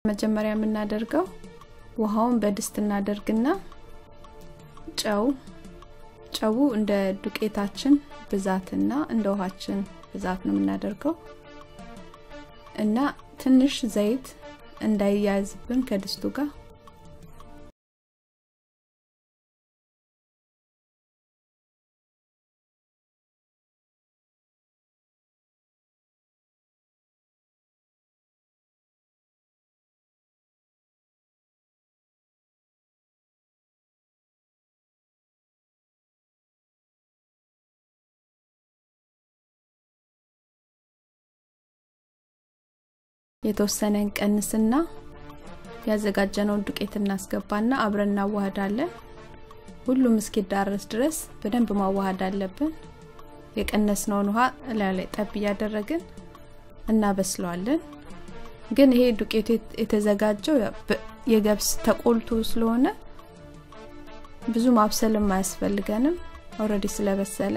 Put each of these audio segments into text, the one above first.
መጀመሪያ የምናደርገው ውሃውን በድስት እናደርግና ጨው ጨው እንደ ዱቄታችን ብዛትና እንደ ውሃችን ብዛት ነው የምናደርገው እና ትንሽ ዘይት እንዳይያዝብን ከድስቱ ጋር የተወሰነ እንቀንስና ያዘጋጀነውን ዱቄት እናስገባና አብረን እናዋህዳለን ሁሉም እስኪዳረስ ድረስ በደንብ ማዋሃድ አለብን የቀነስነውን ውሃ ላይ ላይ ጠብ እያደረግን እናበስለዋለን ግን ይሄ ዱቄቱ የተዘጋጀው የገብስ ተቆልቶ ስለሆነ ብዙ ማብሰልም አያስፈልገንም ኦረዲ ስለበሰለ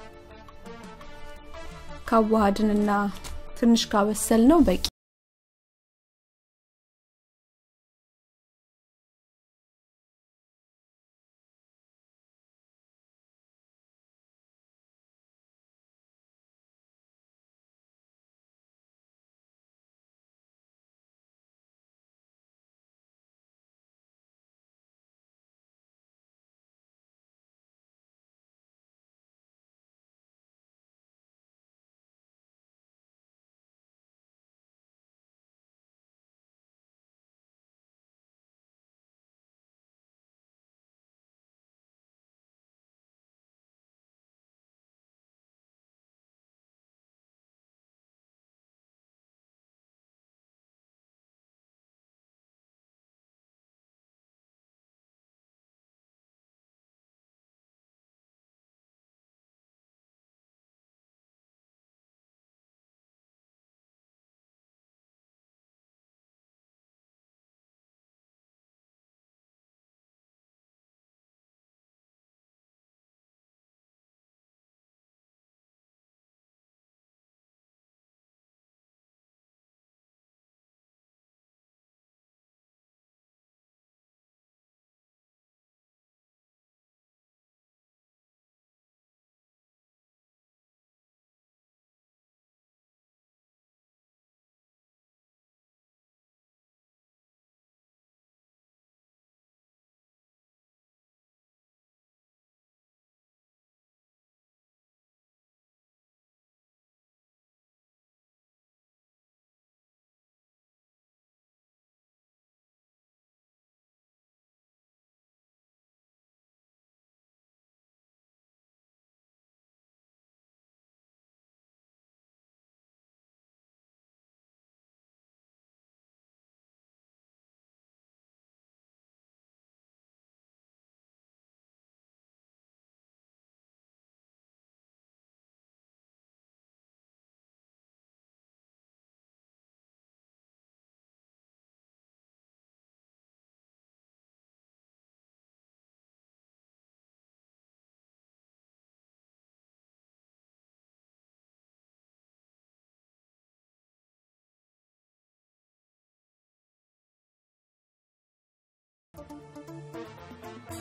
ካዋሃድንና ትንሽ ካበሰል ነው በቂ